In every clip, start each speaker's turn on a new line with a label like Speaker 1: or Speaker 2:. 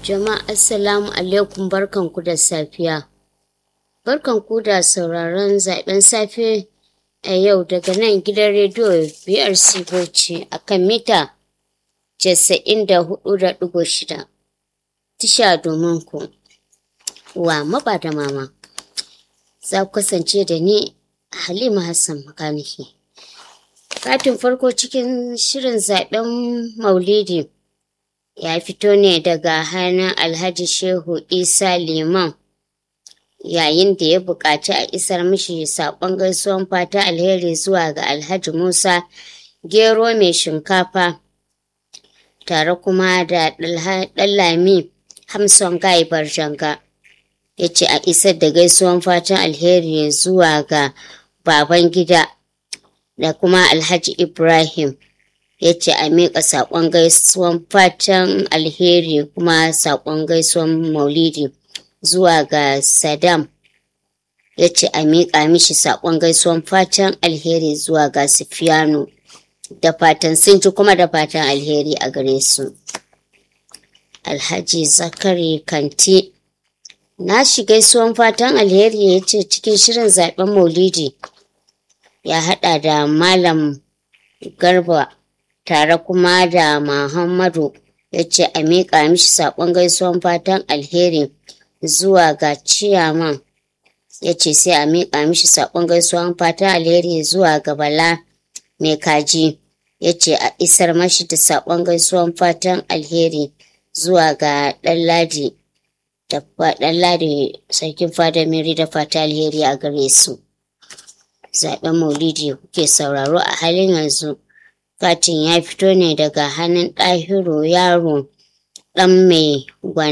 Speaker 1: Jama'a assalamu alaikum barkanku da safiya. Barkanku da sauraron zaben safe a yau daga nan gidan rediyo BRC Bauchi a kan mita 94.6 tisha domin ku wa maba da mama. Za ku kasance da ni Halima Hassan Makaniki. Katin farko cikin shirin zaben Maulidi. ya fito ne daga hannun alhaji shehu isa liman yayin da ya buƙaci a isar mishi saƙon gaisuwan fata alheri zuwa ga alhaji musa gero mai shinkafa tare kuma da ɗallami hamson gai barjanga ya ce a isar da gaisuwan fatan alheri zuwa ga baban gida da kuma alhaji ibrahim ya ce a miƙa saƙon gaisuwan fatan alheri kuma saƙon gaisuwan maulidi zuwa ga Saddam ya ce a miƙa mishi saƙon gaisuwan fatan alheri zuwa ga Sufiyanu da fatan sun ji kuma da fatan alheri a gare su. Alhaji Zakari Kanti na shi gaisuwan fatan alheri ya ce cikin shirin zaɓen maulidi ya haɗa da Malam Garba tare kuma da Muhammadu ya ce a miƙa mishi saƙon gaisuwan fatan alheri zuwa ga ciyaman ya ce sai a miƙa mishi saƙon gaisuwan fatan alheri zuwa ga Bala mai kaji ya ce a isar mashi da saƙon gaisuwan fatan alheri zuwa ga Ɗanladi da Ɗanladi sarkin fada miri da fata alheri a gare su. Zaɓen maulidi kuke sauraro a halin yanzu. katin ya fito ne daga hannun ɗahiru yaro ɗan mai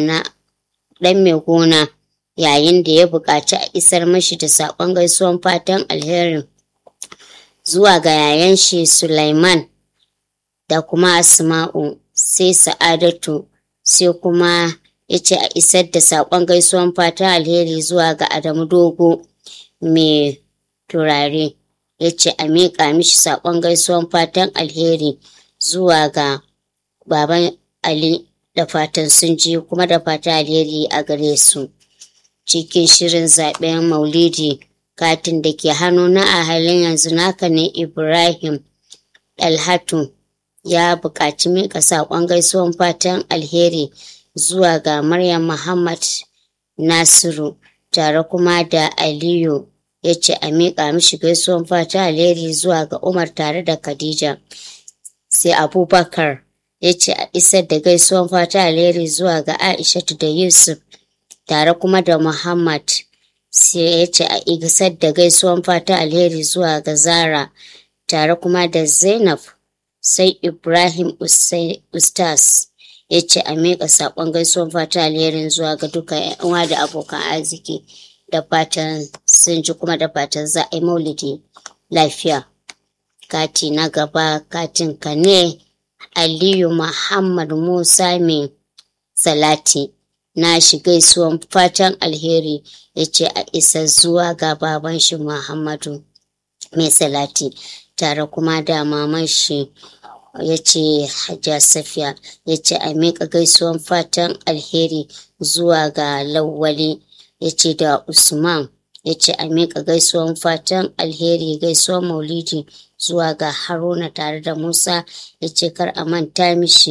Speaker 1: gona yayin da ya buƙaci a isar mashi da saƙon gaisuwan fatan alherin zuwa ga yayan shi Sulaiman da kuma Asma'u sai Sa'adatu sai kuma ya ce a isar da saƙon gaisuwan fatan alheri zuwa ga Adamu Dogo mai turare. ya ce a miƙa mishi saƙon gaisuwan fatan alheri zuwa ga baban Ali da fatan sun ji kuma da fatan alheri a gare su. Cikin shirin zaɓen Maulidi katin da ke hannu na a halin yanzu naka ne Ibrahim Dalhatu ya buƙaci miƙa saƙon gaisuwan fatan alheri zuwa ga Maryam Muhammad Nasiru tare kuma da Aliyu ya ce a miƙa mishi gaisuwan fata alheri zuwa ga Umar tare da Khadija. Sai Abubakar ya ce a isar da gaisuwan fata alheri zuwa ga Aishatu da Yusuf tare kuma da Muhammad. Sai ya ce a isar da gaisuwan fata alheri zuwa ga Zara tare kuma da Zainab. Sai Ibrahim Ustaz ya ce a miƙa saƙon gaisuwan fata alherin zuwa ga duka 'yan uwa da abokan arziki. da fatan sun ji kuma da fatan za a yi maulidi lafiya. Kati na gaba katin ka ne Aliyu Muhammad Musa mai salati na shi gaisuwan fatan alheri ya ce a isa zuwa ga baban shi Muhammadu mai salati tare kuma da maman shi ya ce Hajja Safiya ya ce a miƙa gaisuwan fatan alheri zuwa ga Lawwali. ya ce da Usman ya ce a miƙa gaisuwan fatan alheri gaisuwan maulidi zuwa ga Haruna tare da Musa ya ce kar a manta mishi